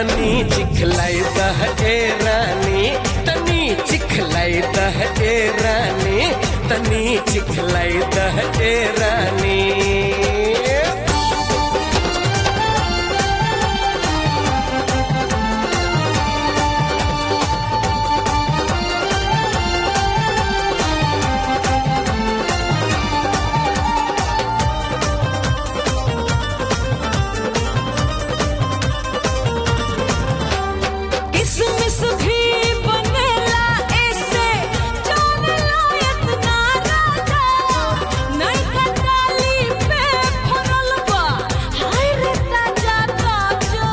तनी चिखलाई दह ए रानी तनी चिखलाई दह ए रानी तनी चिखलाई दह ए रानी किसमिस भी बनेला ऐसे जान लायक ना राजा नहीं कटाली पे फरल बा हाय रे ताजा ताजा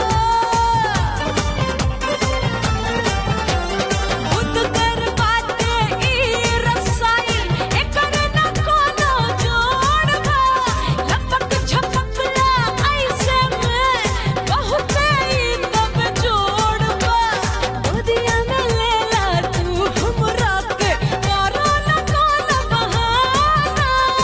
खुद कर बाटे ई रसाई एकर न कोनो जोड़ बा लपक झपकला ऐसे में बहुते ई तब जोड़ बा गोदिया में लेला तू हमरा के करो न कोनो बहाना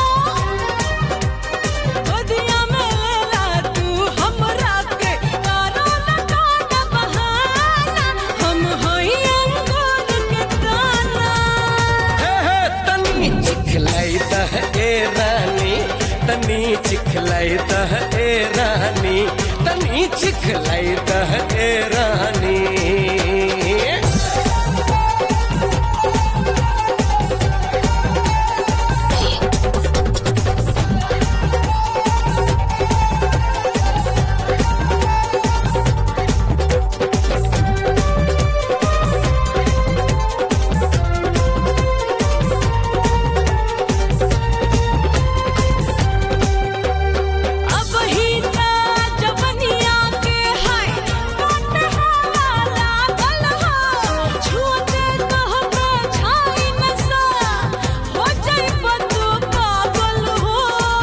गोदिया में लेला तू हमरा के करो न कोनो बहाना हम होई अंगूर के दाना हे हे तनी चिखलाई दह ए रानी तनी चिखलाई दह ए रानी तनी चिखलाई दह ए रानी अब ही ता जवनिया के हाय काट हाला लागल हो छूते कहते छाई नसा हो जाइब तू पागल हो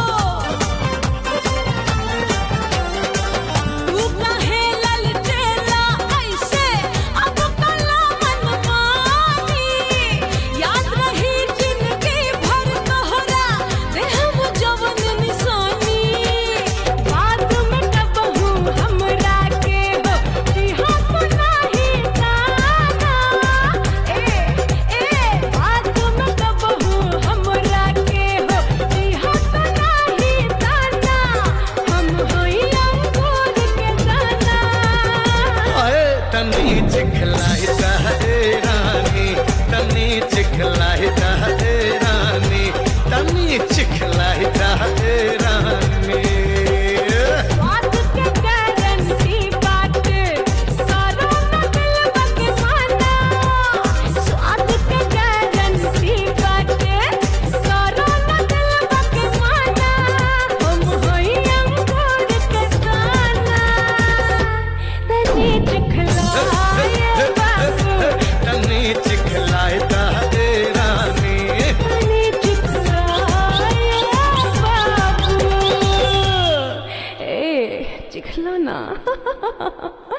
तू काहे ललटेला ऐसे अब कला मन मानी याद रही जिंदगी भर तोहरा देहम जवन निशानी बात में कबहू हमरा के हो दिहा तो नाही जाना ए ए बात में कबहू हमरा के हो दिहा तो नाही जाना हम होई अंगूर के दाना अरे तनी चिखलाई दह ए रानी तनी चिखलाई दह ए रानी तनी चिखलाई दह ए रानी स्वाद के गारंटी बाटे करो न दिलवा के माना स्वाद के गारंटी बाटे करो न दिलवा के माना हम होई अंगूर के दाना तनी चिखलाए बाबू तनी चिखलाई दह ए रानी तनी चिखलाए बाबू ए चिखला ना